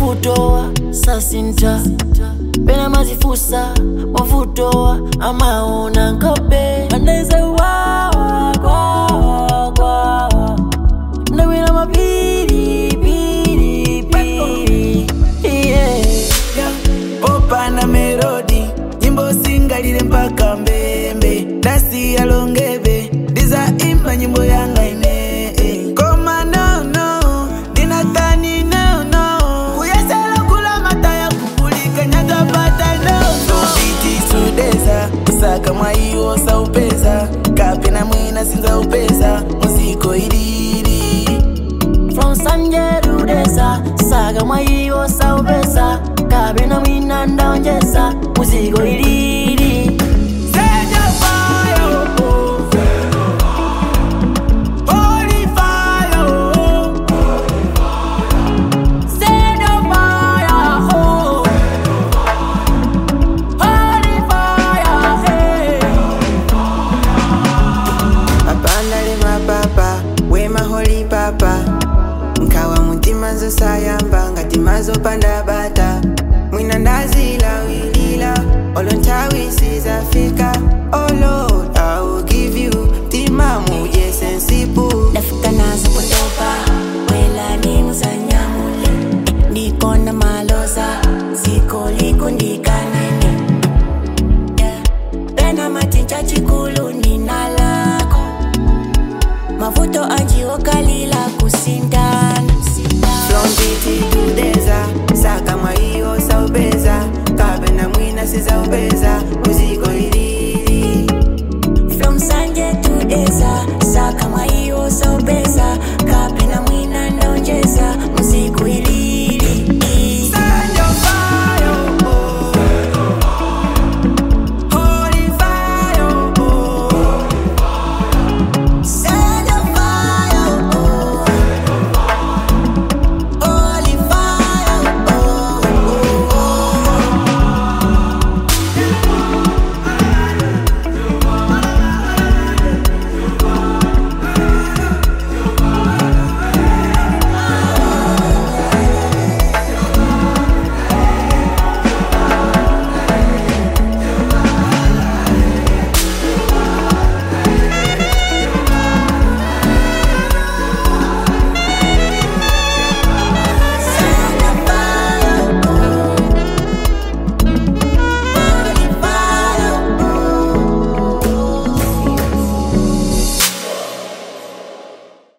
mavutowa sasinta pena mazifusa mavutowa amaona nkope andaize wawa kwawa kwawa ndawina mapiri piri piri yeah. popa na melodi nyimbo singalile mpaka mbembe ndasiya longebe ndiza imba nyimbo yanga ine eh. koma nono ndinatani nono kuyesela kula mataya kupulika nyakapata nono biti sudeza kusaka mwaiwo saupeza kapena mwina sinza upeza muziko ilili from sanjerudesa saga mwaiwo saupesa kabena mwina ndaonjesa muzigo ilili Set your fire, oh. Holy fire, oh. Set a fire, oh. Holy fire, hey. mapandale mapapa wema holi papa nkawa mutima nzosayamba ngati mazopanda bata mwina ndazila wilila olo nthawi sizafika oh lord i will give you tima muje sensipu ndafika nazo kutopa wela nimuzanyamule ndikona maloza ziko likundikanene yeah. pena matinja chikulu nina lako mavuto anjiokalila kusinda